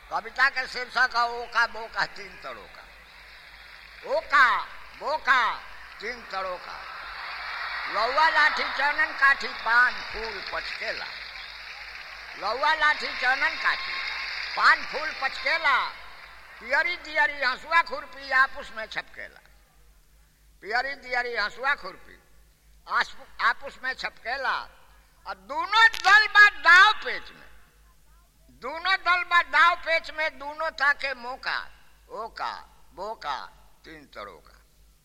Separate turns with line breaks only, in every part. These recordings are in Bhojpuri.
कविता के शीर्षक है ओका बोका तीन तड़ों का ओका बोका तीन तड़ों का लौवा लाठी चनन काठी पान फूल पचकेला लौवा लाठी चनन काठी पान फूल पचकेला पियरी दियरी हंसुआ खुरपी आपस में छपकेला पियरी दियरी हंसुआ खुरपी आपस में छपकेला और दोनों दल बा दाव पेच में दोनों दल बा दाव पेच में दोनों था के मौका ओका बोका तीन तरों का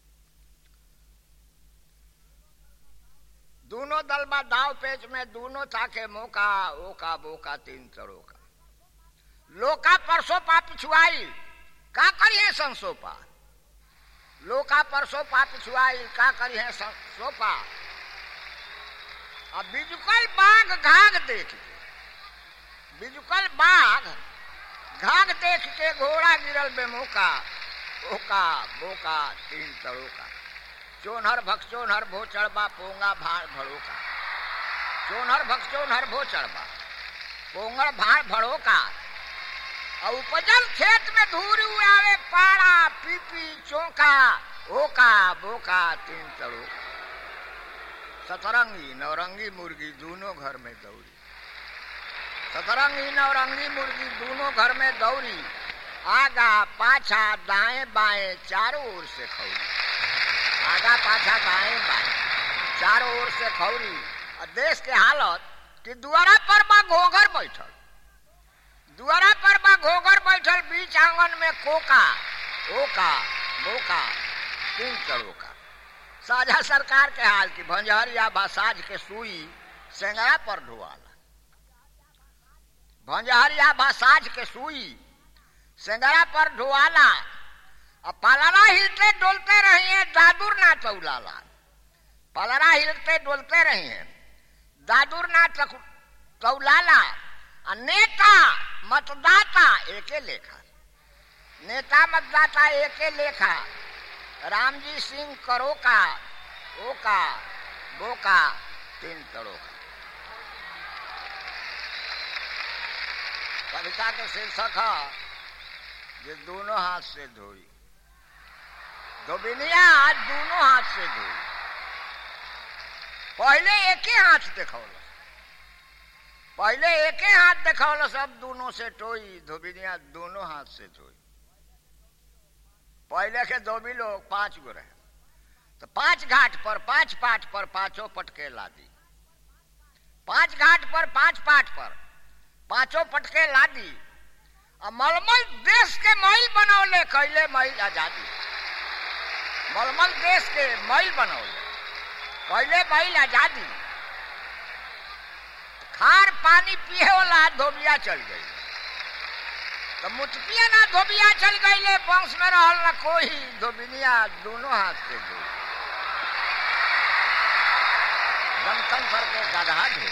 दोनों दल बा दाव पेच में दोनों था के मौका ओका बोका तीन तरों का लोका परसों पा पिछुआई का करिए संसोपा लोका परसों पा पिछुआई का करिए सोपा अब बिजुकल बाघ घाघ देख के बिजुकल बाघ घाघ देख के घोड़ा गिरल बेमोका ओका बोका तीन तड़ों का चोनहर भक्सोनहर भो चढ़बा पोंगा भाड़ भड़ो का चोनहर भक्सोनहर भो चढ़बा पोंगड़ भाड़ भड़ो का और उपजल खेत में धूरी आवे पाड़ा पीपी चौका ओका बोका तीन तड़ों का सतरंगी नवरंगी मुर्गी दोनों घर में दौड़ी सतरंगी नवरंगी मुर्गी दोनों घर में दौड़ी आगा पाछा दाएं बाएं चारों ओर से खौरी आगा पाछा दाएं बाएं चारों ओर से खौरी और देश के हालत कि दुआरा पर बा घोघर बैठल दुआरा पर बा घोघर बैठल बीच आंगन में कोका ओका बोका तीन करों का साझा सरकार के हाल की भंजहरिया बासाज के सुई सेंगरा पर ढुआला भंजहरिया बासाज के सुई सेंगरा पर ढुआला अब पालारा हिलते डोलते रही हैं दादुर ना चौलाला पालारा हिलते डोलते रही हैं दादुर ना चौलाला नेता मतदाता एके लेखा नेता मतदाता एके लेखा रामजी सिंह करो का ओका बोका तीन तड़ों का कविता के शीर्षक है जो दोनों हाथ से धोई धोबिनिया दोनों हाथ से धोई पहले एक ही हाथ देखौल पहले एक ही हाथ देखौल सब दोनों से टोई धोबिनिया दोनों हाथ से धोई पहले के धोबी लोग पांच गो रहे तो पांच घाट पर पांच पाठ पर पांचों पटके लादी पांच घाट पर पांच पाठ पर पांचों पटके लादी और मलमल देश के मैल बनौले कैले मैल आजादी मलमल देश के मैल बनौले कैले मैल आजादी खार पानी पिए वाला धोबिया चल गई तो मुटकिया ना धोबिया चल गई वंश में रहल ना कोई धोबिनिया दोनों हाथ से धो जनतंत्र के गधा ढोए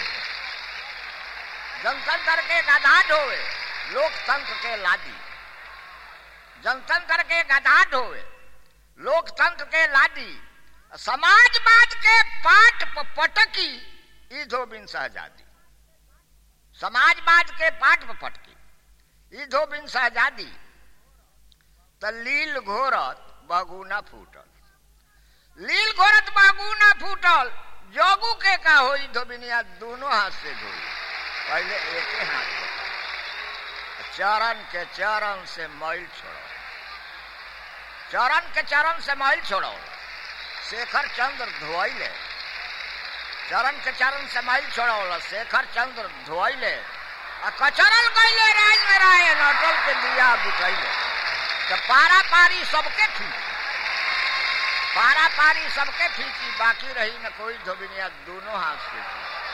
जनतंत्र के गधा ढोए लोकतंत्र के लादी जनतंत्र के गधा ढोए लोकतंत्र के लादी समाजवाद के पाठ पटकी ई धोबिन सहजादी समाजवाद के पाठ पटकी ई धोबिन सहजादी त लील घोरत बगुना फूटल लील घोरत बगुना फूटल जोगू के का होई धोबिनिया दोनों हाथ से धोई पहले एक ही हाथ से चरण के चरण से मैल छोड़ो चरण के चरण से मैल छोड़ो शेखर चंद्र धोइले चरण के चरण से मैल छोड़ो शेखर चंद्र धोइले कचरल गईले राज में रहे नटल के दिया बुझैले तो पारा पारी सबके खींची पारा पारी सबके खींची बाकी रही न कोई धोबिनिया दोनों हाथ से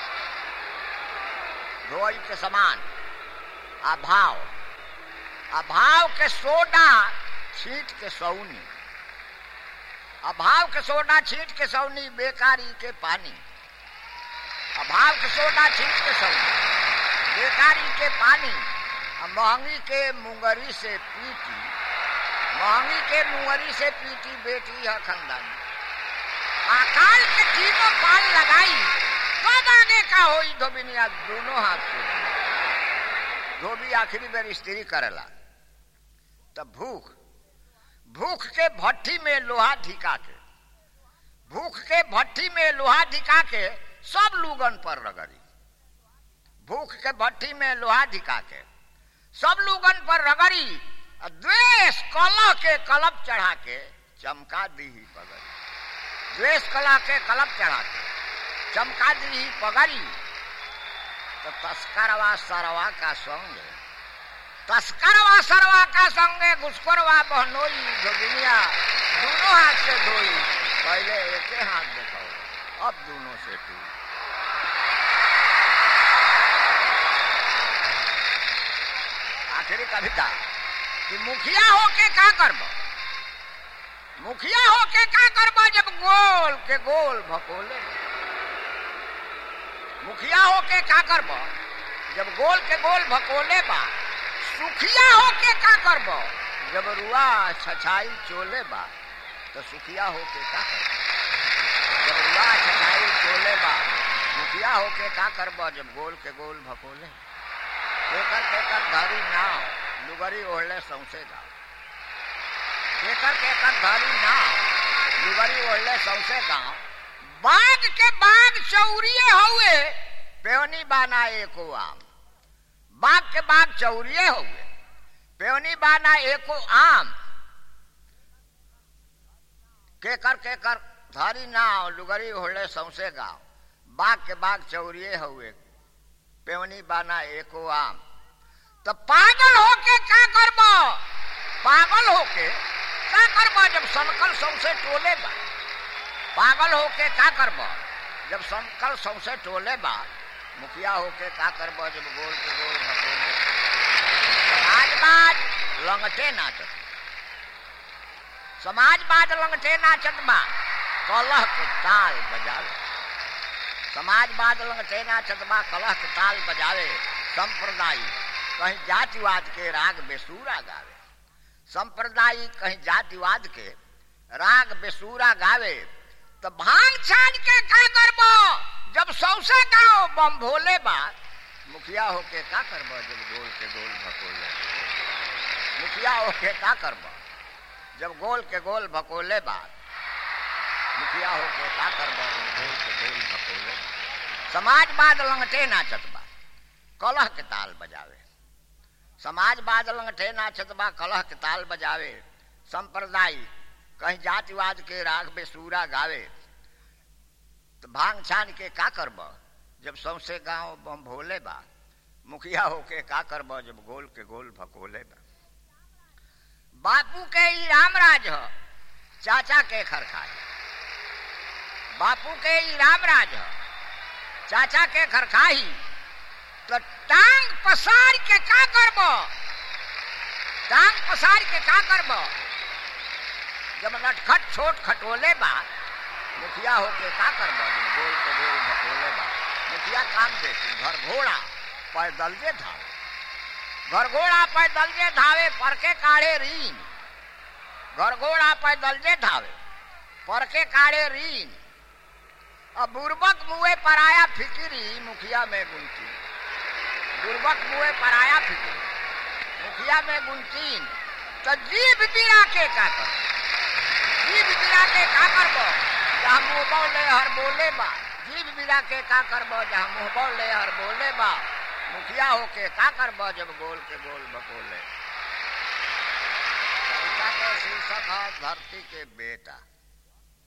धोई के समान अभाव अभाव के सोडा छीट के सौनी अभाव के सोडा छीट के सौनी बेकारी के पानी अभाव के सोडा छीट के सौनी बेकारी के पानी महंगी के मुंगरी से पीटी महंगी के मुंगरी से पीटी बेटी है खानदानी अकाल के तीनों पाल लगाई कब आगे का होई धोबिनिया दोनों हाथ से धोबी आखिरी बेर स्त्री करेला तब भूख भूख के भट्ठी में लोहा ढिका के भूख के भट्ठी में लोहा ढिका के सब लूगन पर रगड़ी भूख के भट्ठी में लोहा ढिका के सब लूगन पर रगड़ी द्वेष कलह के कलप चढ़ा के चमका दी ही पगड़ी द्वेष कलह के कलप चढ़ा के चमका दी ही पगड़ी तो तस्करवा सरवा का संग तस्करवा सरवा का संगे घुसखोरवा बहनोई जोगिनिया दोनों हाथ से धोई पहले एक हाथ देखो अब दोनों से टू आखिरी कविता कि मुखिया होके का करब मुखिया होके का करब जब गोल के गोल भकोले मुखिया होके का करब जब गोल के गोल भकोले बा सुखिया होके का करब जब रुआ छछाई चोले बा तो सुखिया होके का करब जब रुआ छछाई चोले बा मुखिया होके का करब जब गोल के गोल भकोले केकर केकर धारी नाव लुगरी ओढ़ले सौसे गाँव केकर केकर धारी नाव लुगरी ओढ़ले सौसे गाँव बाग के बाग चौरिये हुए पेवनी बाना एको आम बाग के बाग चौरिये हुए पेवनी बाना एको आम केकर केकर धारी नाव लुगरी ओढ़ले सौसे गाँव बाग के बाग चौरिये हुए पेवनी बाना एको आम तो पागल होके का करब पागल होके का करब जब सनकल सौसे टोले बा पागल होके का करब जब सनकल सौसे टोले बा मुखिया होके का करब जब गोल के गोल भटोले समाजवाद लंगटे नाचत समाजवाद लंगटे नाचत बा कलह के ताल बजावे समाजवाद लंगटे नाचत बा कलह के ताल बजावे संप्रदायिक कहीं जातिवाद के राग बेसूरा गावे संप्रदायिक कहीं जातिवाद के राग बेसूरा गावे तो भांग छान के का करब जब सौसे गाओ बम भोले बा मुखिया होके का करब जब गोल के गोल भकोले मुखिया होके का करब जब गोल के गोल भकोले बा मुखिया होके का करब जब गोल के गोल भकोले समाजवाद लंगटे नाचत बा कलह के ताल बजावे समाजवाद लंगटे नाचत बा कलह के ताल बजावे संप्रदायिक कहीं जातिवाद के राग में सूरा गावे तो भांग छान के का करब जब सौसे गांव बम भोले बा मुखिया होके का करब जब गोल के गोल भकोले बा बापू के ही रामराज ह चाचा के खरखाई बापू के ही रामराज ह चाचा के खरखाई तो टांग पसार के का करब टांग पसार के का करब जब नटखट छोट खटोले बा मुखिया होके का करब जब गोल के गोल भटोले बा मुखिया काम देती घर घोड़ा पैदल जे धावे घर घोड़ा पैदल जे धावे पर के काढ़े रीन घर घोड़ा पैदल जे धावे पर के काढ़े रीन अब बुर्बक मुए पर आया फिकिरी मुखिया में गुंती बुर्बक मुए पर आया फिकिरी मुखिया में गुंतीन तो जीभ बिरा के का कर जीभ बिरा के का करबो जहाँ मुँह बोले हर बोले बा जीभ बिरा के का करबो जहाँ मुँह बोले हर बोले बा मुखिया होके का करबो जब गोल के गोल बकोले कविता के शीर्षक है धरती के बेटा